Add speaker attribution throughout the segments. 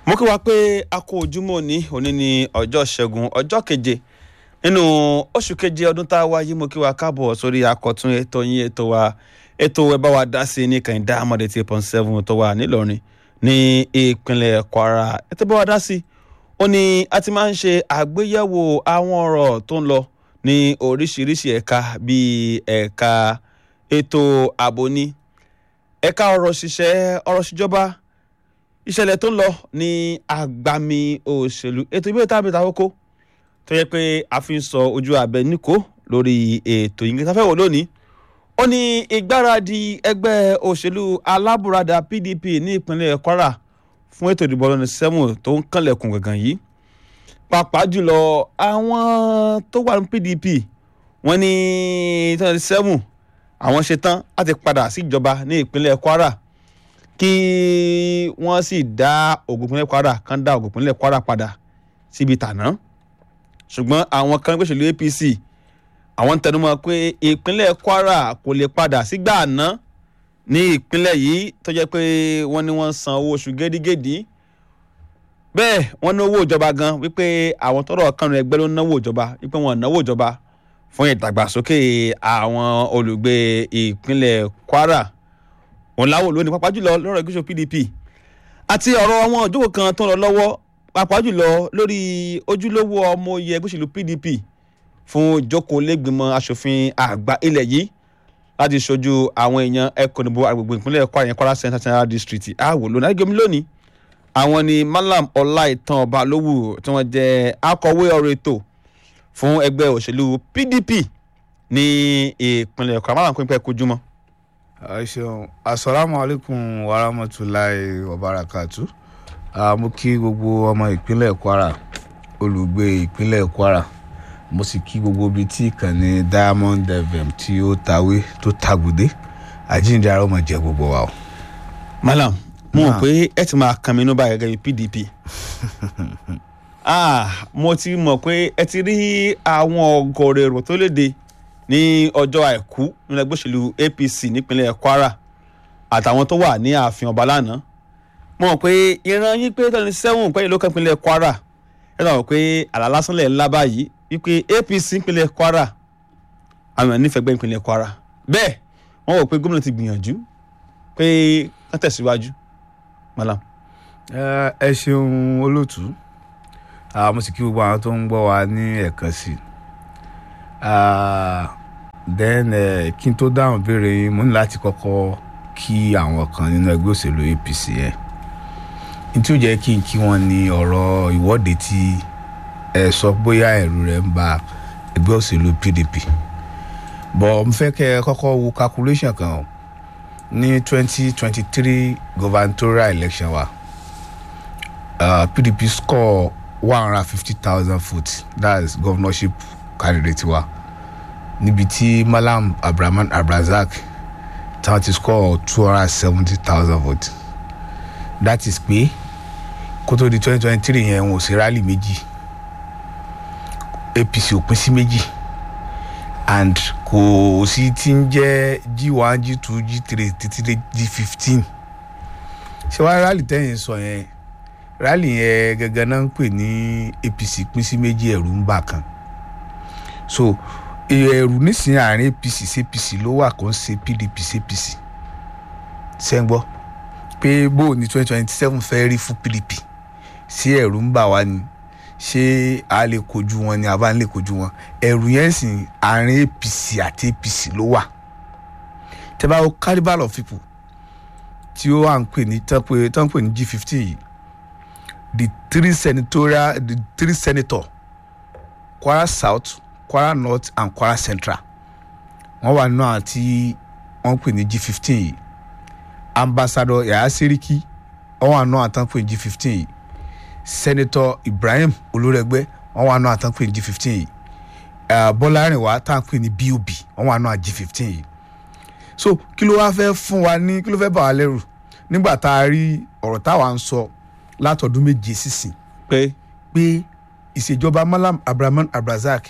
Speaker 1: mo kí wa pé a kó ojúmọ́ ní òní ní ọjọ́ ṣẹ́gun ọjọ́ keje nínú oṣù keje ọdún tá a wá yìí mo kí wa káàbọ̀ sórí akọ̀tún ètò yín ètò wa ètò ẹ bá wa dá sí ní kàìndá amọ̀dé tí point seven tó wà nílọrin ní ìpínlẹ̀ kwara ètò bá wa dá sí ó ní a ti máa ń ṣe àgbéyẹ̀wò àwọn ọ̀rọ̀ tó ń lọ ní oríṣiríṣi ẹ̀ka bíi ẹ̀ka ètò ààbò ní ẹ̀ka ọ̀rọ̀ ṣiṣẹ́ ọ̀rọ̀ ṣìjọba ìṣẹ̀lẹ̀ tó ń lọ ní agbami òṣèlú ètò ìbéèrè tábìlì àkókò tó yẹ pé a fi ń sọ ojú abẹ níkò lórí ètò yìí tá fẹ́ wò lónìí ó ní ìgbáradì ẹgbẹ́ òṣèlú alábùradà pdp ní ìpínlẹ̀ kwara fún ètò ìdìbò ọlọ́ni sẹ́wọ̀n tó ń kànlẹ̀kùn gàngàn yìí pàápàá jùlọ àwọn tó wà ní pdp wọ́n ní twenty seven àwọn ṣetán láti padà síjọba ní ìpínlẹ̀ kwara kí wọ́n sì dá ògùn ìpínlẹ̀ kwara kan dá ògùn ìpínlẹ̀ kwara padà síbi tàná ṣùgbọ́n àwọn kan gbèsèlú apc àwọn ń tẹnumọ́ pé ìpínlẹ̀ kwara kò lè padà sígbà àná ní ìpínlẹ̀ yìí tó jẹ́ pé wọ́n ní wọ́n ń san owó oṣù gédígédí bẹ́ẹ̀ wọ́n ní owó ìjọba gan wípé àwọn tọrọ kanu ẹgbẹ́ ló ń náwó ìjọba wípé wọ́n náwó ìjọba fún ìdàgbàsókè àwọn olùgbé ìpínlẹ̀ kwara òun láwò lónìí pàápàá jùlọ lọ́rọ̀ ìgbésọ̀ pdp àti ọ̀rọ̀ àwọn òjòkó kan tó ń lọ lọ́wọ́ pàápàá jùlọ lórí ojúlówó ọmọ oyè ìgbésẹ̀lú pdp fún ìjókòó lẹ́gbìmọ̀ asòfin àgbà ilẹ̀ yìí láti ṣojú àwọn èèyàn ẹkùn ìbò agbègbè ìpínlẹ̀ kwara yẹn kwara central central district àwò lónìí àgbẹ̀mí lónìí àwọn ni malam ọláìtàn balówù tí wọ́n jẹ́ akọ̀wé ọ̀rọ̀ ètò fún ẹgbẹ́ òṣèlú pdp ní ìpínlẹ̀ kwara malam pínpẹ́ kojúmọ́
Speaker 2: ẹ ṣeun asalaamu alaykum wa rahmatulahi wa barakatu mo kí gbogbo ọmọ ìpínlẹ̀ kwara olùgbé ìpínlẹ̀ kwara mo sì kí gbogbo ibi tí ìkànnì diamond fm tí ó tawé tó tagùdé àjíǹde ara ọmọ jẹ gbogbo wa o.
Speaker 1: malam mo mọ̀ pé ẹ ti máa kan mi inú báyìí gẹ́gẹ́ bí pdp ah mo ti mọ̀ pé ẹ ti rí àwọn ọgọ́rọ̀ èrò tó léde ní ọjọ́ àìkú nínú ẹgbẹ́ òṣèlú apc nípínlẹ̀ kwara àtàwọn tó wà ní ààfin ọba lánàá mo mọ̀ pé ìran yín pé twenty seven pẹ́yì ló kàn ìpínlẹ̀ kwara ẹ lọ́wọ́ pé àlá lásán lẹ̀ ńlá báyìí wípé apc ìpínlẹ̀ kwara àwọn nífẹ̀ẹ́ gbẹ́ ìpínlẹ̀ kwara bẹ́ẹ̀ wọ́n wò pé gómìnà ti gbìyànjú pé wọ́n tẹ̀síwájú malam.
Speaker 2: ẹ ṣeun olóòtú mo sì kí gbogbo àwọn tó ń gbọ́ wa ní ẹ̀kan sí i then kí n tó dáhùn béèrè yín mo ní láti kọ́kọ́ kí àwọn kan nínú ẹgbẹ́ òṣèlú apc yẹn ní tí ó jẹ́ kí n kí wọ́n ní ọ̀rọ̀ ìwọ́de tí ẹ sọ bóyá ẹ̀rù rẹ̀ ń ba ẹgbẹ́ òṣèlú pdp bọ̀ mo fẹ́ kẹ́ ẹ kọ́kọ́ wo calculation kan o ní twenty twenty three gubernatorial election wa uh, pdp score one hundred and fifty thousand votes that is governorship candidate wa níbi tí malam abdulrahman abdulrasaq táwọn ti score two hundred and seventy thousand votes that is pé kó tó di twenty twenty three yẹn wọn ò sí rally méjì apc ò pín sí méjì and kò sí tí ń jẹ́ g one g two g three títí dé g fifteen ṣé wàá rally tẹ́yìn sọ yẹn rally yẹn gẹ́gẹ́ náà ń pè ní apc pín sí méjì ẹ̀rù ń bà kan so ẹ̀rù nísìnyí àárín apc sí apc ló wà kó ń ṣe pdp sí apc ṣe ń gbọ́ pé bó ní twenty twenty seven fẹ́ rí fún pdp sí ẹ̀rù ń bà wá ni ṣé a lè kojú wọn ni a bá ń lè kojú wọn ẹ̀rù yẹn sì àárín apc àti apc ló wà tẹ́ bá wo carnival of people tí ó wà ń pè ní tán pè ní g fifteen yìí the three senatorial the three senator kwara south kwara north and kwara central wọ́n wà nínú àwọn tí wọ́n pè ní g fifteen yìí ambassador yahya seriki wọ́n wà nínú àwọn tí wọ́n pè ní g fifteen yìí senator ibrahim olórẹgbẹ wọ́n wà nínú àwọn tí wọ́n pè ní g fifteen yìí bọ́lárìnwá tá à ń pè ní bob wọ́n wà nínú àwọn g fifteen yìí so kí ló wá fẹ́ fún wa ní kí ló fẹ́ bà wá lẹ́rù nígbà tá a rí ọ̀rọ̀ táwa ń sọ látọdún méje sísìn
Speaker 1: pé
Speaker 2: pé ìṣèjọba malam abdulrahman abdulrasaq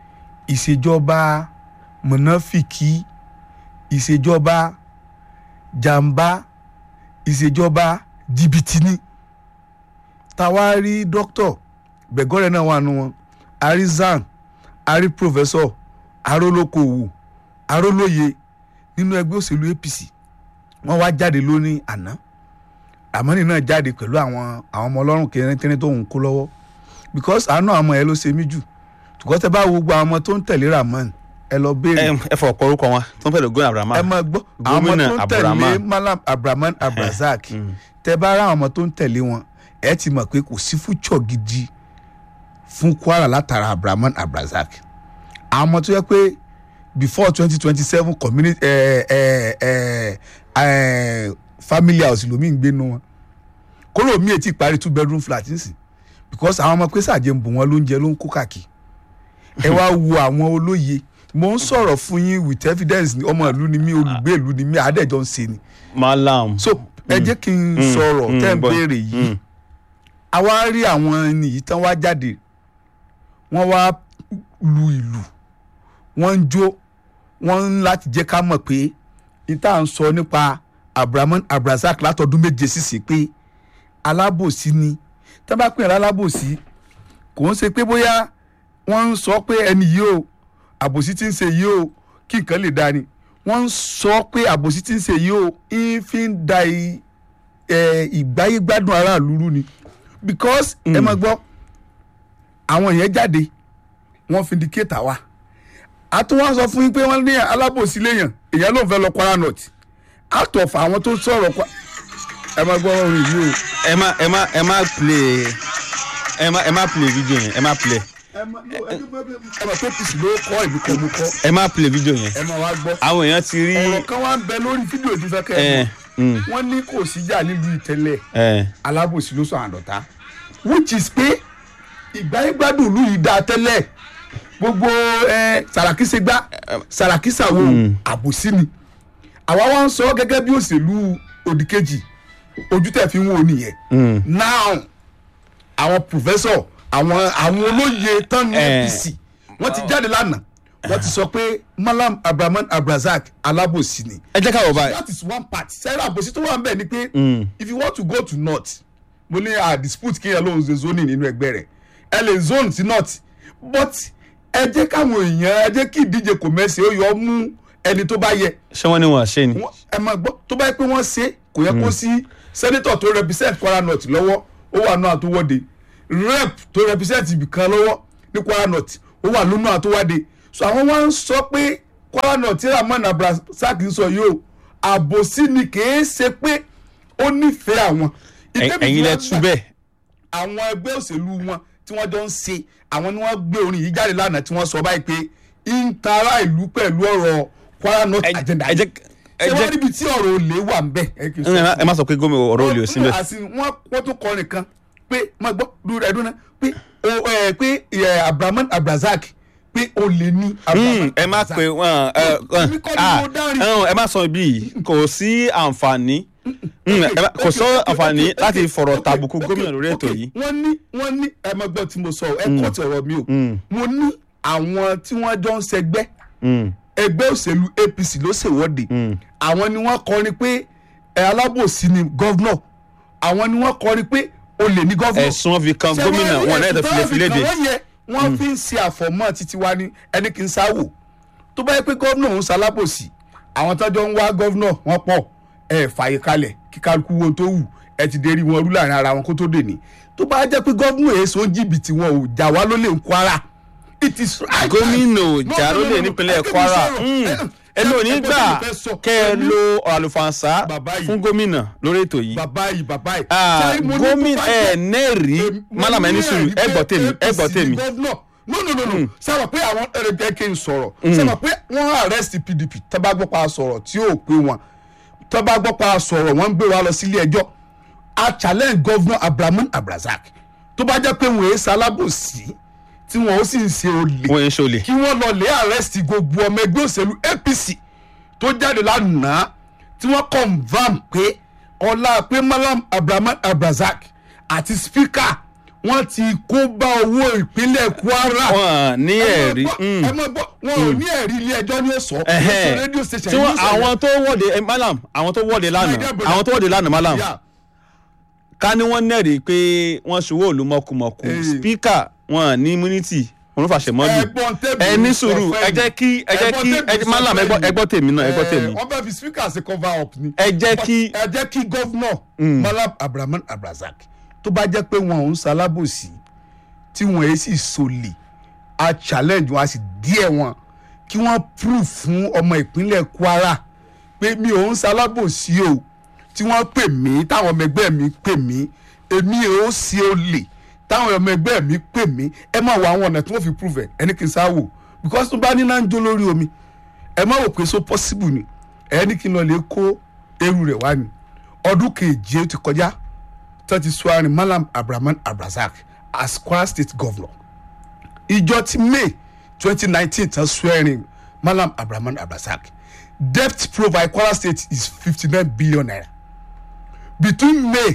Speaker 2: ìṣèjọba mọ̀nàfìkì ìṣèjọba jàǹbá ìṣèjọba jìbìtì ni táwa rí dókítọ̀ bẹ̀gọ́rẹ̀ náà wà nù wọn a rí zan a rí pòfẹ́sọ̀ arólókòwò arólóye nínú ẹgbẹ́ òṣèlú apc wọ́n wá jáde lónìí àná àmọ́nì náà jáde pẹ̀lú àwọn àwọn ọmọ ọlọ́run kẹrìntẹ́rìn tó ń kó lọ́wọ́ because àánú àwọn ọmọ yẹn ló ṣe mí jù tùkọ́ tẹ bá wo gbogbo àwọn ọmọ tó ń tẹ̀lé ramon ẹ lọ béèrè
Speaker 1: ẹ ẹ fọ ọ̀pọ̀ orúkọ wọn tó ń pẹ̀lú gómìnà abraham
Speaker 2: ẹ máa gbọ́ àwọn ọmọ
Speaker 1: Gómìnà
Speaker 2: tó ń
Speaker 1: Abdulrahman.
Speaker 2: tẹ̀lé malam abraman abrazak tẹ bá rá àwọn ọmọ tó ń tẹ̀lé wọn ẹ ti mọ̀ pé kò sí fúchọ̀ gidi fún kwara látara abraman abrazak àwọn ọmọ tó yẹ pé before twenty twenty seven community ẹ ẹ ẹ ẹ family house lomi ń gbénu wọn kóró mi èti parí two bedroom flat nísìn because àwọn ọmọ pé sàjẹ́ ń bù wọ́n lóúnjẹ ló ń kó káàkiri ẹ wá wo àwọn olóye mo ń sọ̀rọ̀ fún yín with evidence ni ọmọ ìlú ni mí olùgbé ìlú ni mí àádẹ́jọ́ ń ṣe ni
Speaker 1: malam
Speaker 2: so ẹ jẹ́ kí n
Speaker 1: Mm,
Speaker 2: sọ̀rọ̀
Speaker 1: mm,
Speaker 2: tẹ́ ń
Speaker 1: bọ́-
Speaker 2: béèrè yìí
Speaker 1: mm.
Speaker 2: àwa rí àwọn ẹni yìí tán wá jáde wọ́n wá lu ìlù wọ́n ń jó wọ́n ń láti jẹ́ ká mọ̀ pé ìta ń sọ nípa abrahaman abrazak látọdún méje sísè pé alábòsí ni tá bá pè é alábòsí kò ń ṣe pé bóyá wọ́n ń sọ pé ẹni yìí o àbòsí tí ń ṣe yìí o kí nǹkan lè dá ni wọ́n ń sọ pé àbòsí tí ń ṣe yìí o ń fi ń da i- ẹ, ìgbáyégbádùn aráàlú rú ni because ẹ máa gbọ́ àwọn yẹn jáde wọ́n fi indicate wa a tún wá sọ fún yín pé wọ́n ní alábòsí léèyàn èèyàn ló ń fẹ́ lọ Kwara North out of àwọn tó sọ̀rọ̀ Kwa- ẹ máa gbọ́ orin yìí o.
Speaker 1: ẹ má ẹ má ẹ má play ẹ má ẹ má play video yẹn ẹ má play
Speaker 2: ẹ máa no, ẹ máa ẹ máa tó pèsè ló kọ́ ìlú kan mú kọ́
Speaker 1: ẹ má play video yẹn
Speaker 2: ẹ máa wá gbọ́.
Speaker 1: àwọn èèyàn ti rí
Speaker 2: ọ̀rọ̀ kan wá ń bẹ lórí fídíò tí fẹ́ kẹ́
Speaker 1: ẹ
Speaker 2: ẹ
Speaker 1: mm,
Speaker 2: mọ̀ wọ́n ní kò síjà nílùú ìtẹ́lẹ̀
Speaker 1: ẹ
Speaker 2: alábòsí ló sọ àdọ̀tá which is pé ìgbáyégbádùn ìlú yìí dáa tẹ́lẹ̀ gbogbo ẹ, Sàràkí ṣe gbá Sàràkí ṣàwo àbòsí ni àwa wá ń sọ gẹ́gẹ́ bí òṣèlú òdìkejì ojú tẹ̀ fi ń wò nìyẹn
Speaker 1: mm,
Speaker 2: now àwọn professor àwọn àwọn olóye tán ní
Speaker 1: Eh.
Speaker 2: APC wọ́n ti jáde lánàá wọ́n ti sọ pé Malam Abraman Abrazak alábòsí ni
Speaker 1: ẹ jẹ́ ká wò báyìí
Speaker 2: that is one part sẹ́rẹ́ àbòsí tó wà ń bẹ̀ ni pé
Speaker 1: Mm.
Speaker 2: if you want to go to north mo ní a dispute kéèyàn lóun ṣe zoning nínú ẹgbẹ́ rẹ̀ ẹ lè zone sí north but ẹ jẹ́ káwọn èèyàn ẹ jẹ́ kí ìdíje kò mẹ́sẹ̀ ó yọ mú ẹni tó bá yẹ
Speaker 1: ṣé wọ́n ní wọn ṣe ni
Speaker 2: Wọ́n- ẹ máa gbọ́ tó bá yẹ pé wọ́n ṣe kò yẹ kó sí senator tó represent Kwara North lọ́wọ́ ó wà náà tó wọ́de rep tó represent ibìkan lọ́wọ́ ní Kwara North ó wà lónà tó wáde so àwọn wá ń sọ pé Kwara North tí Rahman Abdulrasaq ń sọ yìí o àbòsí ni kìí ṣe pé ó nífẹ̀ẹ́ àwọn.
Speaker 1: Ẹ-
Speaker 2: Ìtẹ́mi
Speaker 1: ẹ̀yin
Speaker 2: tí
Speaker 1: lẹ
Speaker 2: wọ́n
Speaker 1: tú
Speaker 2: gbà-
Speaker 1: bẹ́ẹ̀
Speaker 2: àwọn ẹgbẹ́ òṣèlú wọn tí wọ́n jọ ń ṣe àwọn ni wọ́n gbé orin yìí jáde lánàá tí wọ́n sọ báyìí pé ń tara ìlú pẹ̀lú ọ̀rọ̀ Kwara North
Speaker 1: Ẹ-
Speaker 2: agenda
Speaker 1: ẹ jẹ́ ẹ
Speaker 2: ṣé wọ́n
Speaker 1: jẹ́
Speaker 2: níbi tí ọ̀rọ̀ olè wà ń bẹ̀. ẹ kì í sọ
Speaker 1: ẹ má-
Speaker 2: fún
Speaker 1: ẹ má sọ pé gómìnà ọ̀rọ̀ olè ò sí bẹ́ẹ̀
Speaker 2: àti wọ́n wọ́n tún kọrin kan pé má gbọ́ dúró ẹ̀dùn náà pé o ẹ pé ẹ Abraman Abrazak pé olè ní Abraman
Speaker 1: Mm, ẹ má
Speaker 2: Abrazak.
Speaker 1: pe wọn ẹ
Speaker 2: Èmi kọ́ ni mo dárin.
Speaker 1: ẹ má sọ bí kò sí àǹfààní Mm, ẹ má- kò sọ àǹfààní láti fọ̀rọ̀ tàbùkù gómìnà lórí ètò yìí
Speaker 2: wọ́n ní wọ́n ní ẹ má gbọ́ tí mo sọ ẹ kọ́ ti ọ̀rọ̀ mi o
Speaker 1: Mm.
Speaker 2: mo ní àwọn tí wọ́n jọ ń ṣẹgbẹ́
Speaker 1: Mm,
Speaker 2: ẹgbẹ́ òṣèlú APC ló ṣèwọ́de
Speaker 1: mm.
Speaker 2: àwọn ni wọ́n kọrin pé ẹ alábòsí ni gọ́vnọ̀ àwọn ni wọ́n kọrin pé olè ní gọ́vnọ̀
Speaker 1: ẹ̀sùn wọn fi kan gómìnà wọn náà tó fi lè fi léde
Speaker 2: wọ́n yẹ wọ́n fi ń ṣe àfọ̀mọ́ títí wá ní ẹni kì í sáwò tó bá yẹ pé gómìnà ń ṣalábòsí àwọn tọ́jọ́ ń wá gómìnà wọn pọ̀ ẹ fààyè kalẹ̀ kí kálukú wo tó wù ẹ ti dérí wọn rú láàrin ara wọn kó tó dè ní tó bá jẹ́ pé gómìnà èso jìbìtì wọn ò jà wá lólè ń Kwara it is right.
Speaker 1: gómìnà
Speaker 2: No,
Speaker 1: jàró
Speaker 2: no, no,
Speaker 1: lè
Speaker 2: no.
Speaker 1: nípínlẹ̀
Speaker 2: Ẹ kí mi
Speaker 1: Kwara
Speaker 2: sọ̀rọ̀.
Speaker 1: Mm.
Speaker 2: Ẹ-
Speaker 1: ẹnu ò ní
Speaker 2: ẹ-
Speaker 1: gbà
Speaker 2: ẹ- ẹ- ẹ- sọ.
Speaker 1: kẹ́ ẹ
Speaker 2: Ẹ-
Speaker 1: lo àlùfànṣá
Speaker 2: Bàbá yìí.
Speaker 1: fún gómìnà lórí ètò yìí
Speaker 2: bàbá yìí bàbá yìí.
Speaker 1: Ah,
Speaker 2: Ṣé mo ní
Speaker 1: gómìnà
Speaker 2: tó bá
Speaker 1: ẹ
Speaker 2: jẹ́-
Speaker 1: nẹ́ẹ̀rí málàmá ẹni sùúrù ẹ gbọ́ tèmi ẹ gbọ́ tèmi
Speaker 2: no no no no sábà pé àwọn ẹrẹ̀jẹ̀ kí n sọ̀rọ̀ sábà pé wọ́n arrest PDP tó bá gbọ́ pa sọ̀rọ̀ tí yóò pé wọn tó bá gbọ́ pa sọ̀rọ̀ wọ́n ń gbé wa lọ sílé ẹjọ́ a challenge governor Abraman Abrazak tó bá jẹ́ pé wọ́n èé sálábòsí tí wọ́n ó sì ń ṣe olè
Speaker 1: wọ́n ń ṣọlẹ̀
Speaker 2: kí wọ́n lọ lé arrest gbogbo ọmọ ẹgbẹ́ òṣèlú APC tó jáde lánàá tí wọ́n confam pé ọlá pé Malam Abraman Abrazak àti speaker wọ́n ti kó bá owó ìpínlẹ̀ Kwara.
Speaker 1: wọn ní ẹ̀rí
Speaker 2: ẹ mọ̀ gbọ́ wọn ò ní ẹ̀rí ilé ẹjọ́ ní ọ̀sọ́
Speaker 1: Ẹhẹ́.
Speaker 2: rédíò station
Speaker 1: tí wọ́n
Speaker 2: news channel.
Speaker 1: àwọn tó wọ́de ẹ, malam àwọn tó wọ́de lánàá
Speaker 2: My dear brother.
Speaker 1: àwọn tó wọ́de lánàá malam
Speaker 2: Yeah.
Speaker 1: ká ní wọ́n nẹ̀rí pé wọ́n ṣòwò òlu mọ̀kùmọ̀kù
Speaker 2: Eh.
Speaker 1: spíkà wọn ní immunity wọn fàṣẹ mọ́lù
Speaker 2: ẹ̀gbọ́n tèmi
Speaker 1: ẹ ní
Speaker 2: ń sọ
Speaker 1: sùúrù
Speaker 2: fún
Speaker 1: ẹ jẹ́ kí ẹ jẹ́
Speaker 2: Ẹ̀gbọ́n
Speaker 1: kí
Speaker 2: tèmi
Speaker 1: ẹ
Speaker 2: ń
Speaker 1: jẹ́
Speaker 2: sọ
Speaker 1: malam
Speaker 2: fún
Speaker 1: ẹ gbọ́
Speaker 2: ẹ̀yin.
Speaker 1: ẹ gbọ́ tèmi náà ẹ gbọ́
Speaker 2: Eh,
Speaker 1: tèmi
Speaker 2: wọ́n fẹ́ fi speaker ṣe cover up ni.
Speaker 1: ẹ jẹ́
Speaker 2: But
Speaker 1: kí
Speaker 2: ẹ jẹ́ kí gọ́vnọ̀ malam abdulrahman abdulrasaq tó bá jẹ́ pé wọn ò ń ṣalábòsí tí wọn èyí sì sọlẹ̀ a challenge wọn a sì díẹ̀ wọn kí wọ́n prove fún ọmọ ìpínlẹ̀ kwara pé mi ò ń ṣalábòsí o tí wọ́n pè mí táwọn ọmọ ẹgbẹ́ mi pè mí èmi ò sí olè táwọn ọmọ ẹgbẹ́ mi pè mí ẹ má wo àwọn ọ̀nà tí wọ́n fi prove ẹ̀ ẹni kì í sá wò because tó bá ní náà ń jó lórí omi ẹ má wò pé so possible ni ẹni kí n lọ lè kó eru rẹ̀ wá ni ọdún keje ó ti kọjá tó ti sọ àrùn malam abdulrahman abdulrasaq as kwara state governor ìjọ ti may twenty nineteen tán sọ ẹ̀rìn malam abdulrahman abdulrasaq debt provide kwara state is fifty nine billion naira between may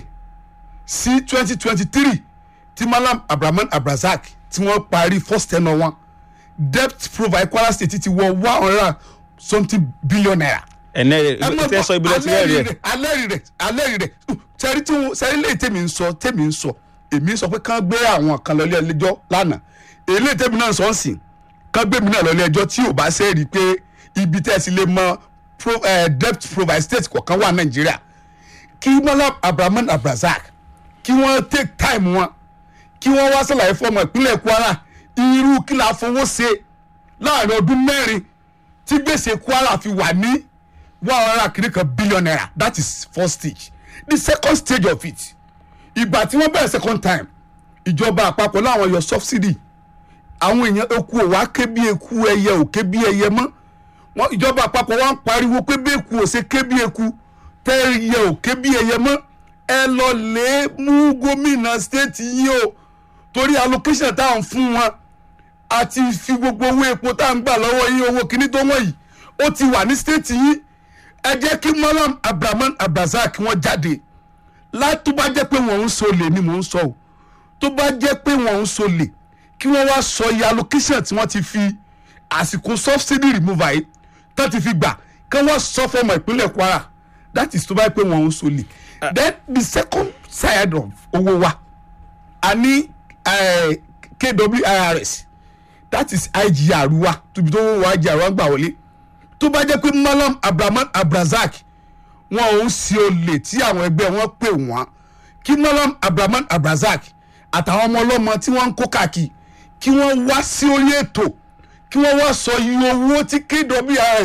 Speaker 2: sí twenty twenty three tí malam abdulrahman abdulrasaq tí wọ́n parí first ten wọn debt provide kwara state ti wọ one hundred and something billion naira
Speaker 1: ẹ̀nẹ́ tẹ́ sọ ibi lẹ́tí rẹ̀ rẹ̀
Speaker 2: alẹ́rìí rẹ̀ alẹ́rìí rẹ̀ sẹ́rí tí wọ́n sẹ́rí lè tèmi ń sọ tèmi ń sọ èmi sọ pé kán gbé àwọn kan lọ́lé ẹjọ́ lánàá èlé tèmi náà sọ ń sìn kán gbé mi náà lọ́lé ẹjọ́ tí ò bá sẹ́rí pé ibi tẹ́ ẹ sì lè mọ pro- eh, debt provide state kọ̀ọ̀kan wà nàìjíríà kí malam abrahaman abrazak kí wọ́n take time wọn kí wọ́n wá sàlàyé fọmọ ìpínlẹ̀ kwara irú kí la fowó ṣe láàrin ọdún mẹ́rin tí gbèsè kwara fi wà ní one hundred and kiri kan billion naira that is first stage the second stage of it ìgbà tí wọ́n bẹ̀rẹ̀ second time ìjọba àpapọ̀ láwọn yọ subsidy àwọn èèyàn eku ò wá ké bí eku ẹyẹ ò ké bí ẹyẹ mọ́ wọn ìjọba àpapọ̀ wa ń pariwo pé bí eku ò ṣe ké bí eku tẹ́ ẹyẹ ò ké bí ẹyẹ mọ́ ẹ lọ lè mú gómìnà state yìí o torí allocation tá à ń fún wọn àti fi gbogbo owó epo tá à ń gbà lọ́wọ́ yín owó kíní tó wọ̀nyí ó ti wà ní state yìí ẹ jẹ́ kí malam abdulrahman abdulrasaq wọ́n jáde láti tó bá jẹ́ pé wọ́n ń solè ni mò ń sọ o tó bá jẹ́ pé wọ́n ń solè kí wọ́n wá sọ iye allocation tí wọ́n ti fi àsìkò subsidy removal yìí tó ti fi gbà kí wọ́n sọ fọmọ ìpínlẹ̀ kwara that is tó bá jẹ́ pé wọ́n ń solè then the second side of owó wa a ní eh, kwirs that is igr wa tóbi tó wọ́n wá igr wa gbà wọlé tó bá jẹ́ pé malam abdulrahman abdulrasaq wọn ò ń ṣe olè tí àwọn ẹgbẹ́ wọn pè wọ́n kí malam abdulrahman abdulrasaq àtàwọn ọmọ ọlọ́mọ tí wọ́n ń kó káàkiri kí wọ́n wá sí orí ètò kí wọ́n wá sọ iye owó tí kwrs